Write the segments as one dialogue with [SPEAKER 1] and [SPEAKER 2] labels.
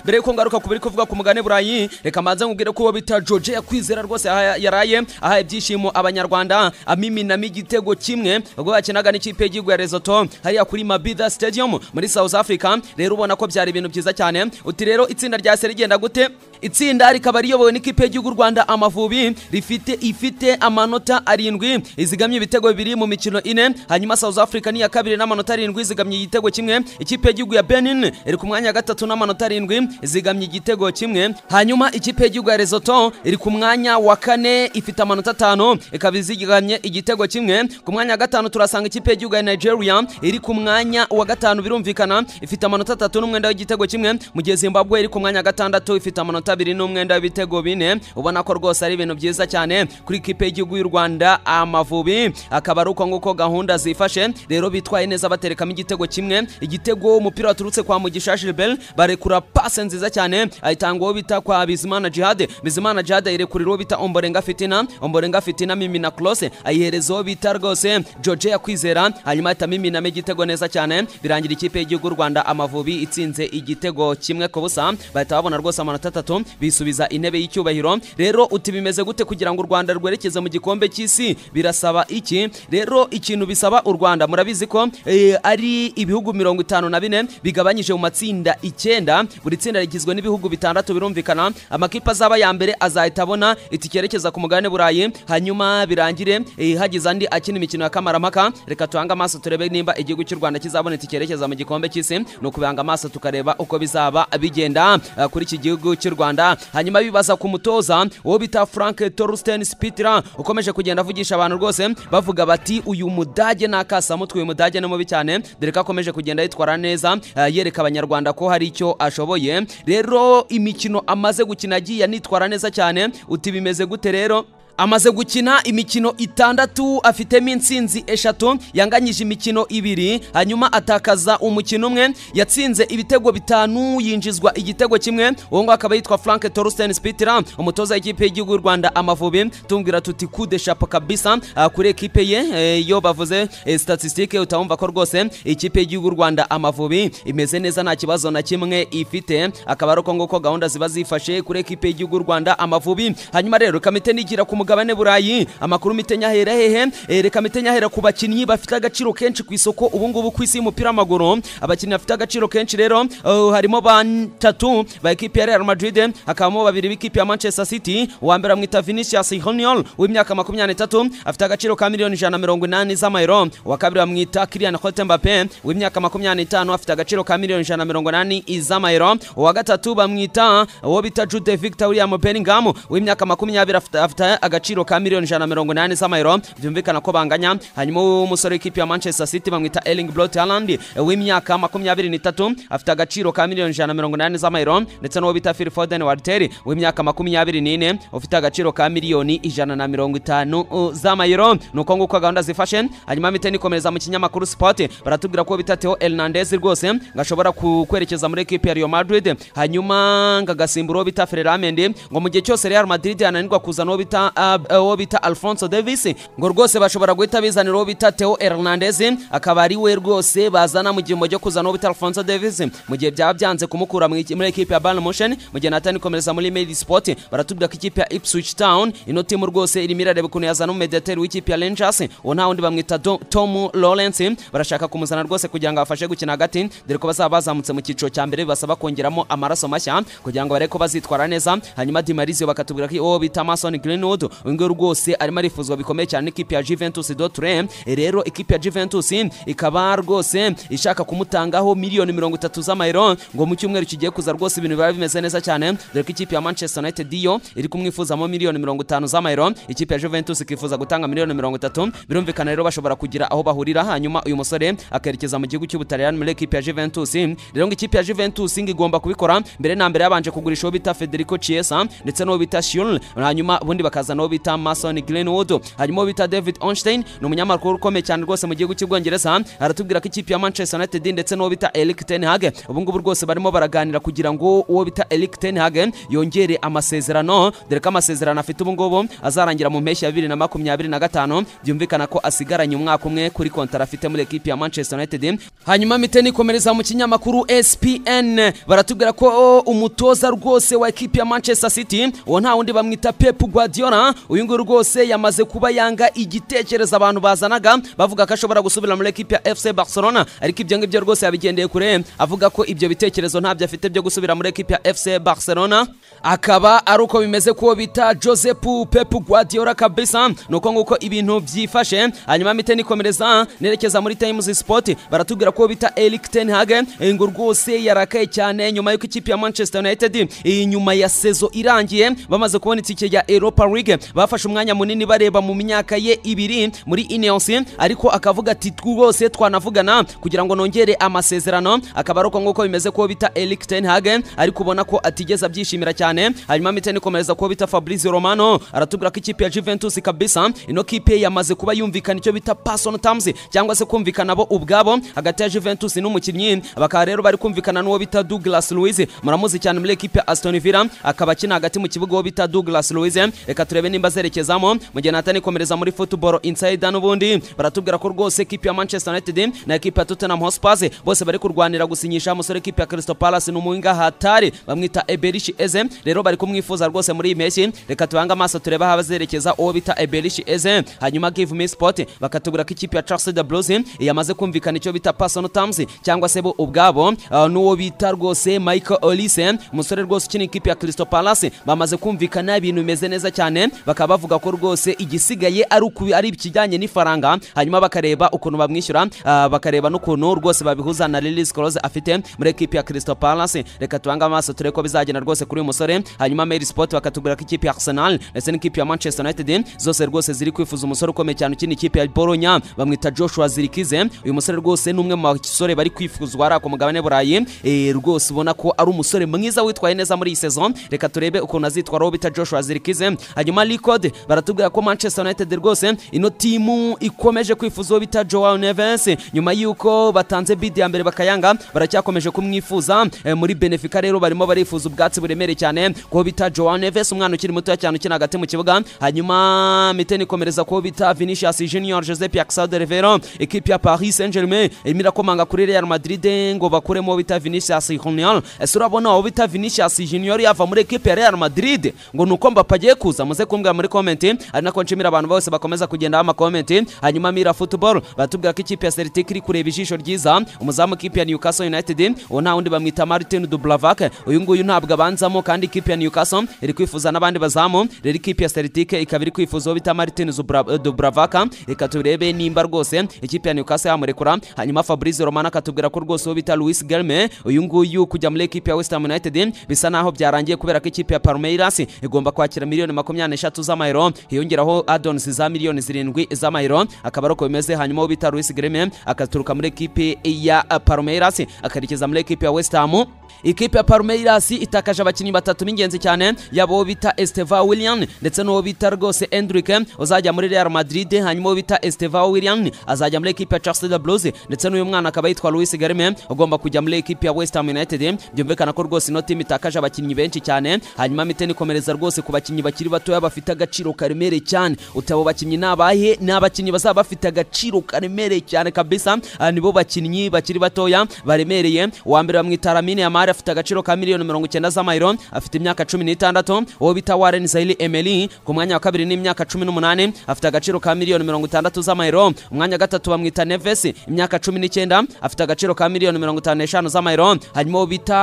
[SPEAKER 1] mbere yuko ngaruka ku biri kuvuga ku mugani burayi reka manze nkubwire ko uwo bita George yakwizera rwose aha yaraye aha ibyishimo abanyarwanda amininamo igitego kimwe ubwo yakinaga n'ikipe y'igihugu ya Lesotho hariya kuri Mabida Stadium muri South Africa rero ubona ko byari ibintu byiza cyane uti rero itsinda rya se rigenda gute itsinda rikaba riyobowe n'ikipe y'igihugu Rwanda Amavubi rifite ifite amanota arindwi izigamye ibitego bibiri mu mikino ine hanyuma South Africa ni iya kabiri n'amanota arindwi izigamye igitego kimwe ikipe y'igihugu ya Benin iri ku mwanya wa gatatu n'amanota arindwi izigamye igitego kimwe hanyuma ikipe y'igihugu ya Lesotho iri ku mwanya wa kane ifite amanota atanu ikaba izigamye igitego kimwe ku mwanya wa gatanu turasanga ikipe y'igihugu ya Nigeria iri ku mwanya wa gatanu birumvikana ifite amanota atatu n'umwenda w'igitego kimwe mu gihe Zimbabwe iri ku mwanya wa gatandatu ifite amanota amanota abiri n'umwenda w'ibitego bine ubona ko rwose ari ibintu byiza cyane kuri ikipe y'igihugu y'u rwanda amavubi akaba ari uko nguko gahunda zifashe rero bitwaye neza baterekamo igitego kimwe igitego umupira waturutse kwa mugisha gilbert barekura pase nziza cyane ayitanga uwo bita kwa bizimana jihade bizimana jihade ayirekurira uwo bita omborenga fitina omborenga fitina mimina close ayihereza uwo bita rwose george yakwizera hanyuma ahita miminamo igitego neza cyane birangira ikipe y'igihugu y'u rwanda amavubi itsinze igitego kimwe ku busa bahita babona rwose amanota atatu gatatu bisubiza intebe y'icyubahiro rero uti bimeze gute kugira ngo u rwanda rwerekeze mu gikombe cy'isi birasaba iki rero ikintu bisaba u rwanda murabizi ko eh, ari ibihugu mirongo itanu na bine bigabanyije mu matsinda icyenda buri tsinda rigizwe n'ibihugu bitandatu birumvikana amakipe azaba ya mbere azahita abona itike yerekeza ku mugabane burayi hanyuma birangire eh, hagize andi akina imikino ya kamaramaka reka tuhange amaso turebe nimba igihugu cy'u rwanda kizabona itike yerekeza mu gikombe cy'isi ni ukubihanga amaso tukareba uko bizaba bigenda eh, kuri iki gihugu cy'u Rwanda hanyuma bibaza ku mutoza uwo bita Frank Torsten Spitler ukomeje kugenda avugisha abantu rwose bavuga bati uyu mudage nakasa mutwe uyu mudage ni mubi cyane dore ko akomeje kugenda yitwara neza eh, yereka abanyarwanda ko hari icyo ashoboye rero imikino amaze gukina agiye anitwara neza cyane uti bimeze gute rero amaze gukina imikino itandatu afitemo insinzi eshatu yanganyije imikino ibiri hanyuma atakaza umukino umwe yatsinze ibitego bitanu yinjizwa igitego kimwe uwo nguwo akaba yitwa frank torusten spitira umutoza w'ikipe y'igihugu y'u rwanda amavubi tumubwira tuti kude shapo kabisa ah, kuri ekipe ye eh, iyo bavuze eh, statisitike utawumva ko rwose ikipe y'igihugu y'u rwanda amavubi imeze neza nta kibazo na kimwe ifite akaba ari uko nguko gahunda ziba zifashe kuri ekipe y'igihugu y'u rwanda amavubi hanyuma rero kamite nigira ku mugabo mugabane burayi amakuru mitenya ahera hehe Eh, reka mitenya ahera ku bakinnyi bafite agaciro kenshi ku isoko ubu ngubu ku isi y'umupira w'amaguru abakinnyi bafite agaciro kenshi rero eh, harimo batatu ba ekipi ya real madrid hakabamo babiri b'ikipe ya manchester city uwa mbere amwita vinicius junior w'imyaka makumyabiri n'itatu afite agaciro ka miliyoni ijana na mirongo inani z'amayero uwa kabiri bamwita kilian hotembape w'imyaka makumyabiri n'itanu afite agaciro ka miliyoni ijana na mirongo inani z'amayero uwa gatatu bamwita uwo bita jude victor william bellingham w'imyaka makumyabiri afite afite agaciro ka miliyoni ijana na mirongo inani z'amayero byumvikana ko banganya hanyuma umusore w'ikipe ya manchester city bamwita erling brot haland w'imyaka makumyabiri n'itatu afite agaciro ka miliyoni ijana na mirongo inani z'amayero ndetse n'uwo bita phil foden warteri w'imyaka makumyabiri n'ine ufite agaciro ka miliyoni ijana na mirongo itanu uh, z'amayero ni uko nguko gahunda zifashe hanyuma miteni ikomereza mu kinyamakuru sport baratubwira ko bita theo hernandez rwose ngo ashobora ku- kwerekeza muri ekipe ya real madrid hanyuma ngo agasimbura uwo bita fereramendi ngo mu gihe cyose real madrid yananirwa kuzana uwo bita uh, uwo bita alfonso davis ngo rwose bashobora guhita bizanira uwo bita theo hernandez akaba ari we rwose bazana mu gihembo cyo kuzana uwo bita alfonso davis mu gihe byaba byanze kumukura mu iki- muri ekipe ya bayern motion mu gihe natani komereza muri mail sport baratubwira ko ikipe ya ipswich town ino timu rwose irimo irareba ukuntu yazana umumediateri w'ikipe ya rangers uwo nta wundi bamwita Do- tom lawrence barashaka kumuzana rwose kugira ngo abafashe gukina hagati dore ko bazaba bazamutse mu cyiciro cya mbere bibasaba kongeramo amaraso mashya kugira ngo barebe ko bazitwara neza hanyuma dimarizio bakatubwira ko uwo bita mason greenwood uyu nguyu rwose arimo arifuzwa bikomeye cyane n'ikipe ya Juventus Dotre rero ikipe ya Juventus ikaba rwose ishaka kumutangaho miliyoni mirongo itatu z'amayero ngo mu cyumweru kigiye kuza rwose ibintu biba bimeze neza cyane dore ko ikipe ya Manchester United yo iri kumwifuzamo miliyoni mirongo itanu z'amayero ikipe ya Juventus ikifuza gutanga miliyoni mirongo itatu birumvikana rero bashobora kugira aho bahurira hanyuma uyu musore akerekeza mu gihugu cy'ubutaliyani muri ekipe ya Juventus rero ngo ikipe ya Juventus ngo igomba kubikora mbere na mbere yabanje kugurisha uwo bita Federico Chiesa ndetse n'uwo bita Schürrle hanyuma ubundi bakazana uwo bita Mason Greenwood harimo uwo bita David Onstein ni umunyamakuru ukomeye cyane rwose mu gihugu cy'Ubwongereza aratubwira ko ikipe ya Manchester United ndetse n'uwo bita Erik ten Hag ubu ngubu rwose barimo baraganira kugira ngo uwo bita Erik ten Hag yongere amasezerano dore ko amasezerano afite ubu ngubu azarangira mu mpeshyi ya bibiri na makumyabiri na gatanu byumvikana ko asigaranye umwaka umwe kuri kontara afite muri ekipi ya Manchester United hanyuma miteni komereza mu kinyamakuru SPN baratubwira ko o, umutoza rwose wa ekipi ya Manchester City uwo nta wundi bamwita Pep Guardiola uyu nguyu rwose yamaze kuba yanga igitekerezo abantu bazanaga bavuga ko ashobora gusubira muri ekipi ya FC Barcelona ariko ibyo ngibyo rwose yabigendeye kure avuga ko ibyo bitekerezo ntabyo afite byo gusubira muri ekipi ya FC Barcelona akaba ari uko bimeze kuwo bita Josep Pep Guardiola kabisa nuko nguko ibintu byifashe hanyuma miteni komereza nerekeza muri Times Sport baratubwira ko bita Erik ten Hag ngo rwose yarakaye cyane nyuma y'uko ikipe ya Manchester United iyi nyuma ya sezo irangiye bamaze kubona itike ya Europa League bafashe umwanya munini bareba mu myaka ye ibiri muri Ineos ariko akavuga ati rwose twanavugana kugira ngo nongere amasezerano akaba ari uko nguko bimeze ko bita Erik ten Hag ariko ubona ko atigeze abyishimira cyane hanyuma miteni komereza ko bita Fabrizio Romano aratubwira ko ikipe ya Juventus kabisa ino kipe yamaze kuba yumvikana icyo bita personal terms cyangwa se kumvikana bo ubwabo hagati ya Juventus n'umukinnyi bakaba rero bari kumvikana n'uwo bita Douglas Luiz muramuzi cyane muri ekipe ya Aston Villa akaba akina hagati mu kibuga uwo bita Douglas Luiz reka turebe nimba azerekezamo mu gihe natani komereza muri Football Insider n'ubundi baratubwira ko rwose ekipe ya Manchester United na ekipe ya Tottenham Hotspur bose bari kurwanira gusinyisha umusore ekipe ya Crystal Palace n'umuhinga Hatari bamwita Eberish Eze rero bari kumwifuza rwose muri iyi mpeshyi reka tubange amaso turebe aho azerekeza uwo bita Eberish Eze hanyuma Give Me Sport bakatubwira ko ikipe ya Chelsea the Blues yamaze kumvikana icyo bita personal terms cyangwa se bo ubwabo uh, n'uwo bita rwose Michael Olise umusore rwose ukina ikipe ya Crystal Palace bamaze kumvikana ibintu bimeze neza cyane bakaba bavuga ko rwose igisigaye ari uku- ari ikijyanye n'ifaranga hanyuma bakareba ukuntu bamwishyura uh, bakareba n'ukuntu rwose babihuza na Lilies Close afite muri ekipe ya Crystal Palace reka tubange amaso turebe ko bizagenda rwose kuri uyu musore hanyuma Mail Sport bakatubwira ko ikipe ya Arsenal ndetse n'ikipe ya Manchester United zose rwose ziri kwifuza umusore ukomeye cyane ukina ikipe ya Bologna bamwita Joshua Zirkize uyu musore rwose ni umwe mu basore bari kwifuzwa ari ako mugabane burayi Eh, rwose ubona ko ari umusore mwiza witwaye neza muri iyi sezo reka turebe ukuntu azitwaraho bita Joshua Zirkize hanyuma Likod baratubwira ko Manchester United rwose ino timu ikomeje kwifuza uwo bita Joao Neves nyuma y'uko batanze bid ya mbere bakayanga baracyakomeje kumwifuza Eh, muri Benfica rero barimo barifuza ubwatsi buremereye cyane ko bita Joao Neves umwana ukiri muto cyane ukina hagati mu kibuga hanyuma miteni komereza ko bita Vinicius Junior Joseph Yaxad de Rivero ekipe ya Paris Saint-Germain irimo irakomanga kuri Real Madrid ngo bakuremo bita Vinicius Junior ese urabona uwo bita Vinicius Junior yava muri ekipe ya Real Madrid ngo nuko Mbappe agiye kuza muze kumbwira muri comment ari nako nshimira abantu bose bakomeza kugendaho ama comment hanyuma Mira Football batubwira ko ikipe ya Celtic iri kureba ijisho ryiza umuzamu w'ikipe ya Newcastle United uwo nta wundi bamwita Martin Dubravak uyu nguyu ntabwo abanzamo kandi ikipe ya Newcastle iri kwifuza n'abandi bazamu rero ikipe ya Celtic ikaba iri kwifuza uwo bita Martin Zubra- Dubravak reka turebe nimba rwose ikipe ya Newcastle yamurekura hanyuma Fabrizio Romano akatubwira ko rwose uwo bita Luis Gelme uyu nguyu kujya muri ekipe ya West Ham United bisa naho byarangiye kubera ko ikipe ya Palmeiras igomba kwakira miliyoni makumyabiri n'eshatu z'amayero hiyongeraho addons za miliyoni zirindwi z'amayero akaba ari uko bimeze hanyuma uwo bita Luis Gelme akaturuka muri ekipe ya Palmeiras akarekeza muri ekipe ya West Ham ikipe ya Palmeiras itakaje abakinnyi batatu b'ingenzi cyane yaba uwo bita Esteva Willian ndetse n'uwo bita rwose Endrick uzajya muri Real Madrid hanyuma uwo bita Esteva Willian azajya muri ekipe ya Chelsea Blues ndetse n'uyu mwana akaba yitwa Luis Garme ugomba kujya muri ekipe ya West Ham United byumvikana ko rwose ino team itakaje abakinnyi benshi cyane hanyuma miteni komereza rwose ku bakinnyi bakiri batoya bafite agaciro karemereye cyane utabo bakinnyi nabahe ni abakinnyi bazaba bafite agaciro karemereye cyane kabisa Ah, nibo bakinnyi bakiri batoya baremereye uwa mbere bamwita Lamine Yamal afite agaciro ka miliyoni mirongo icyenda z'amayero afite imyaka cumi n'itandatu uwo bita Warren Zaire Emery ku mwanya wa kabiri n'imyaka cumi n'umunani afite agaciro ka miliyoni mirongo itandatu z'amayero umwanya wa gatatu bamwita Neves imyaka cumi n'icyenda afite agaciro ka miliyoni mirongo itanu n'eshanu z'amayero hanyuma uwo bita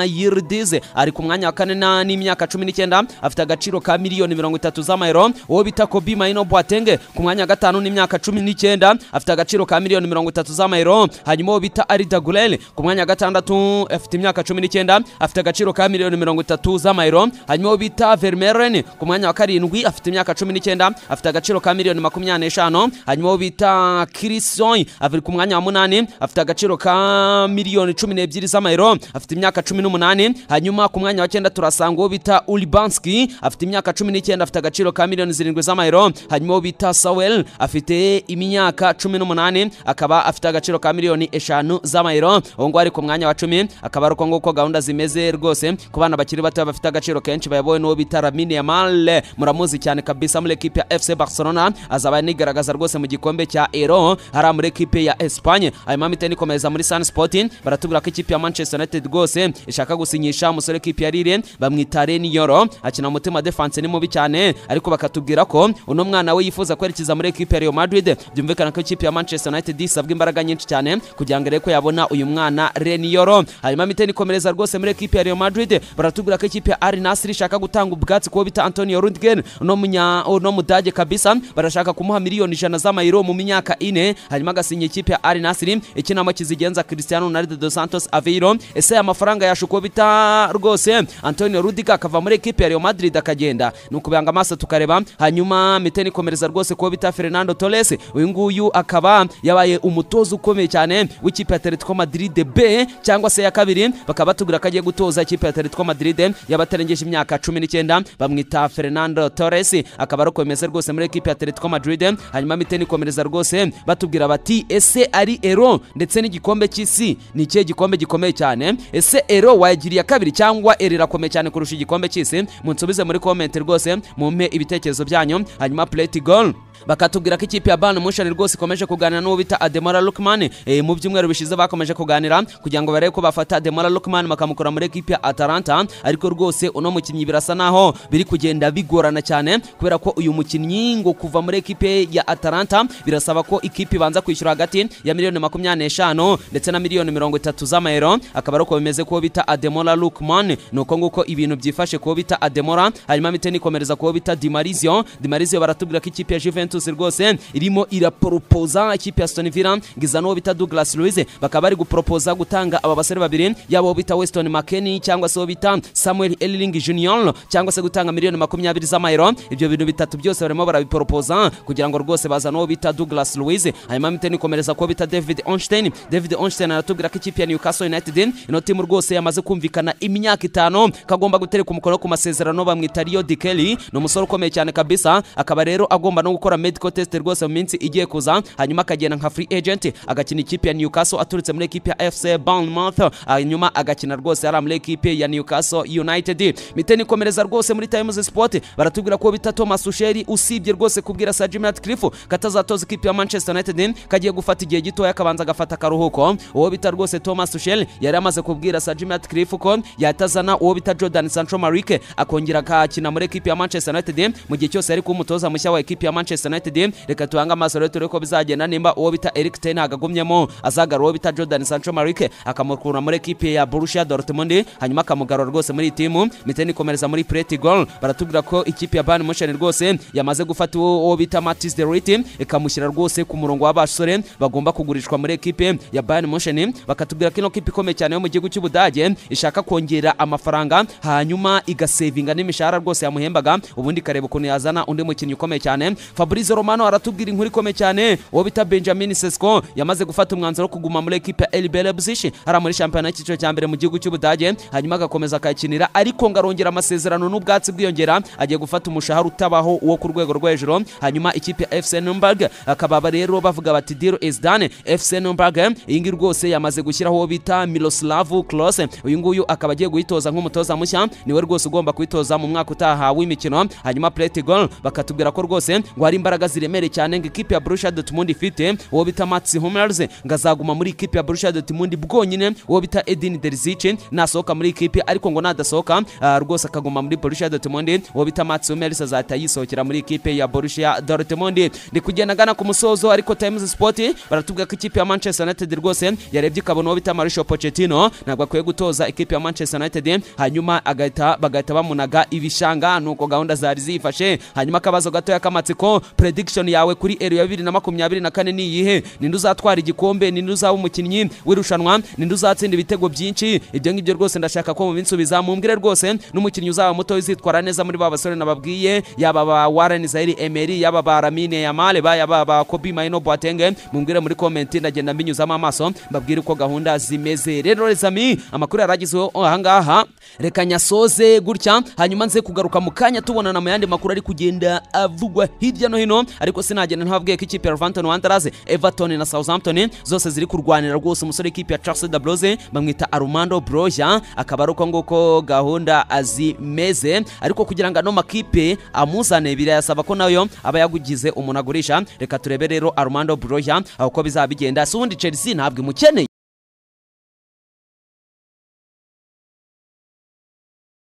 [SPEAKER 1] Yildiz ari ku mwanya wa kane na- n'imyaka cumi n'icyenda afite agaciro ka miliyoni mirongo itatu z'amayero uwo bita Kobi Maino Boateng ku mwanya wa gatanu n'imyaka cumi n'icyenda afite agaciro ka miliyoni mirongo itatu z'amayero hanyuma uwo bita Arda Güler ku mwanya wa gatandatu afite imyaka cumi n'icyenda afite agaciro ka miliyoni mirongo itatu z'amayero hanyuma uwo bita Vermeeren ku mwanya wa karindwi afite imyaka cumi n'icyenda afite agaciro ka miliyoni makumyabiri n'eshanu hanyuma uwo bita Chrisoy ari ku mwanya wa munani afite agaciro ka miliyoni cumi n'ebyiri z'amayero afite imyaka cumi n'umunani hanyuma ku mwanya wa cyenda turasanga uwo bita Ulibanski afite imyaka cumi n'icyenda etienne afite agaciro ka miliyoni zirindwi z'amayero hanyuma uwo bita sawel afite imyaka cumi n'umunani akaba afite agaciro ka miliyoni eshanu z'amayero uwo nguwo ari ku mwanya wa cumi akaba ari uko nguko gahunda zimeze rwose ku bana bakiri bato bafite agaciro kenshi bayobowe n'uwo bita lamine yamal muramuzi cyane kabisa muri ekipe ya fc barcelona azaba anigaragaza rwose mu gikombe cya ero hariya muri ekipe ya espanye hanyuma miteni ikomeza muri sun sport baratubwira ko ikipe ya manchester united rwose ishaka gusinyisha umusore w'ikipe ya rire bamwita reniyoro akina mu mutima defense ni mubi cyane ariko bakatubwira ko uno mwana we yifuza kwerekeza muri ekipe ya real madrid byumvikana ko ikipe ya manchester united isabwa imbaraga nyinshi cyane kugira ngo arebe ko yabona uyu mwana reniyoro hanyuma miteni ikomereza rwose muri ekipe ya real madrid baratubwira ko ikipe ya ari nasiri ishaka gutanga ubwatsi kuwo bita antonio rudgen uno munya uno mudage kabisa barashaka kumuha miliyoni ijana z'amayero mu myaka ine hanyuma agasinya ikipe ya ari nasiri ikinamo kizigenza cristiano ronaldo dos santos aveiro ese aya mafaranga yasha uko bita rwose antonio rudiga akava muri ekipe ya real madrid akagenda ni ukubanga amaso tukareba hanyuma miteni ikomereza rwose kuwo bita fernando torres uyu nguyu akaba yabaye umutoza ukomeye cyane w'ikipe ya atletico madrid b cyangwa se ya kabiri bakaba batubwira ko agiye gutoza ikipe ya atletico madrid y'abatarengeje imyaka cumi n'icyenda bamwita fernando torres akaba ari ukomeze rwose muri ekipe ya atletico madrid hanyuma miteni ikomereza rwose batubwira bati ese ari ero ndetse n'igikombe cy'isi ni ikihe gikombe gikomeye cyane ese ero wayagiriye kabiri cyangwa ero irakomeye cyane kurusha igikombe cy'isi munsubize muri komenti rwose mumpe ibitekerezo byanyu hanyuma plate goal bakatubwira ko ikipe ya Bayern Munchen rwose ikomeje kuganira n'uwo bita Ademola Lookman e, mu byumweru bishize bakomeje kuganira kugira ngo barebe ko bafata Ademola Lookman bakamukura muri ekipe ya Atalanta ariko rwose uno mukinnyi birasa naho biri kugenda bigorana cyane kubera ko uyu mukinnyi ngo kuva muri ekipe ya Atalanta birasaba ko ikipe ibanza kwishyura hagati ya miliyoni makumyabiri n'eshanu ndetse na miliyoni mirongo itatu z'amayero akaba ari uko bimeze kuwo bita Ademola Lookman ni uko nguko ibintu byifashe kuwo bita Ademola hanyuma miteni ikomereza kuwo bita Dimarizio Dimarizio baratubwira ko ikipe ya Juventus Juventus rwose irimo iraporopoza ikipe ya Aston Villa ngiza n'uwo bita Douglas Luiz bakaba bari guporopoza gutanga aba basore babiri yaba uwo bita Weston McKennie cyangwa se uwo bita Samuel Elling Junior cyangwa se gutanga miliyoni makumyabiri z'amayero ibyo bintu bitatu byose barimo barabiporopoza kugira ngo rwose bazane uwo bita Douglas Luiz hanyuma miteni ikomereza kuwo bita David Onstein David Onstein aratubwira ko ikipe ya Newcastle United ino timu rwose yamaze kumvikana imyaka itanu kagomba gutereka umukono ku masezerano bamwita Rio Dikeli ni umusore ukomeye cyane kabisa akaba rero agomba no gukora medical test rwose mu minsi igiye kuza hanyuma akagenda nka free agent agakina ikipe ya Newcastle aturutse muri ekipe ya FC Bournemouth hanyuma agakina rwose ari muri ekipe ya Newcastle United miteni komereza rwose muri Times Sport baratubwira ko bita Thomas Tuchel usibye rwose kubwira Sir Jim Ratcliffe katazatoza ikipe ya Manchester United kagiye gufata igihe gito yakabanza agafata akaruhuko uwo bita rwose Thomas Tuchel yari amaze kubwira Sir Jim Ratcliffe ko yatazana uwo bita Jordan Sancho Marik akongera akakina muri ekipe ya Manchester United mu gihe cyose ari kumutoza mushya wa ekipe ya Manchester United reka tubange amaso rero turebe ko bizagenda nimba uwo bita Erik ten Hag agumyemo azagarura uwo bita Jordan Sancho Marik akamukura muri ekipe ya Borussia Dortmund hanyuma akamugarura rwose muri iyi timu miteni ikomereza muri Pretty Goal baratubwira ko ikipe ya Bayern Munchen rwose yamaze gufata uwo bita Matis de Ligt ikamushyira rwose ku murongo w'abasore bagomba kugurishwa muri ekipe ya Bayern Munchen bakatubwira ko ino kipe ikomeye cyane yo mu gihugu cy'Ubudage ishaka kongera amafaranga hanyuma igasevinga n'imishahara rwose yamuhembaga ubundi ikareba ukuntu yazana undi mukinnyi ukomeye cyane Fabrice Fabrizio Romano aratubwira inkuru ikomeye cyane uwo bita Benjamin Sesko yamaze gufata umwanzuro wo kuguma muri ekipe ya RB Leipzig hari muri shampiyona y'icyiciro cya mbere mu gihugu cy'Ubudage hanyuma agakomeza akayakinira ariko ngarongera amasezerano n'ubwatsi bwiyongera agiye gufata umushahara utabaho uwo ku rwego rwo hejuru hanyuma ikipe ya FC Nürnberg akaba rero bavuga bati deal is done FC Nürnberg iyi ngiyi rwose yamaze gushyiraho uwo bita Miroslav Klose uyu nguyu akaba agiye guhitoza nk'umutoza mushya niwe rwose ugomba kwitoza mu mwaka utaha w'imikino hanyuma Plate Goal bakatubwira ko rwose ngo hari imbaraga ziremereye cyane ngo ikipe ya Borussia Dortmund ifite uwo bita Mats Hummels ngo azaguma muri ikipe ya Borussia Dortmund bwonyine uwo bita Edin Terzic nasohoka muri ikipe ariko ngo nadasohoka uh, rwose akaguma muri Borussia Dortmund uwo bita Mats Hummels azahita yisohokera muri ikipe ya Borussia Dortmund ndi kugenda ngana ku musozo ariko Times Sport baratubwira ko ikipe ya Manchester United rwose yarebye ikabona uwo bita Mauricio Pochettino ntabwo akwiye gutoza ikipe ya Manchester United hanyuma agahita bagahita bamunaga ibishanga nuko gahunda zari zifashe hanyuma akabazo gatoya k'amatsiko prediction yawe kuri ero ya bibiri na makumyabiri na kane ni iyihe ninde uzatwara igikombe ninde uzaba umukinnyi w'irushanwa ninde uzatsinda ibitego byinshi ibyo ngibyo rwose ndashaka ko mu minsi ubiza mumbwire rwose n'umukinnyi uzaba muto uzitwara neza muri ba basore nababwiye yaba ba Warren Zaire Emery yaba ba Lamine Yamal ba yaba ba Kobe Maino Boateng mumbwire muri comment ndagenda mbinyuzamo amaso mbabwire uko gahunda zimeze rero les amis amakuru yaragizweho ahangaha reka nyasoze gutya hanyuma nze kugaruka mu kanya tubonana mu yandi makuru ari kugenda avugwa hirya no hino ariko sinagenda ntabwiye ko ikipe ya Wolverhampton Wanderers Everton na Southampton zose ziri kurwanira rwose umusore w'ikipe ya Chelsea Dabroze bamwita Armando Broja akaba ari uko nguko gahunda zimeze ariko kugira ngo ano makipe amuzane birayasaba ko nayo aba yagugize umuntu agurisha reka turebe rero Armando Broja uko bizaba bigenda si ubundi Chelsea ntabwo imukeneye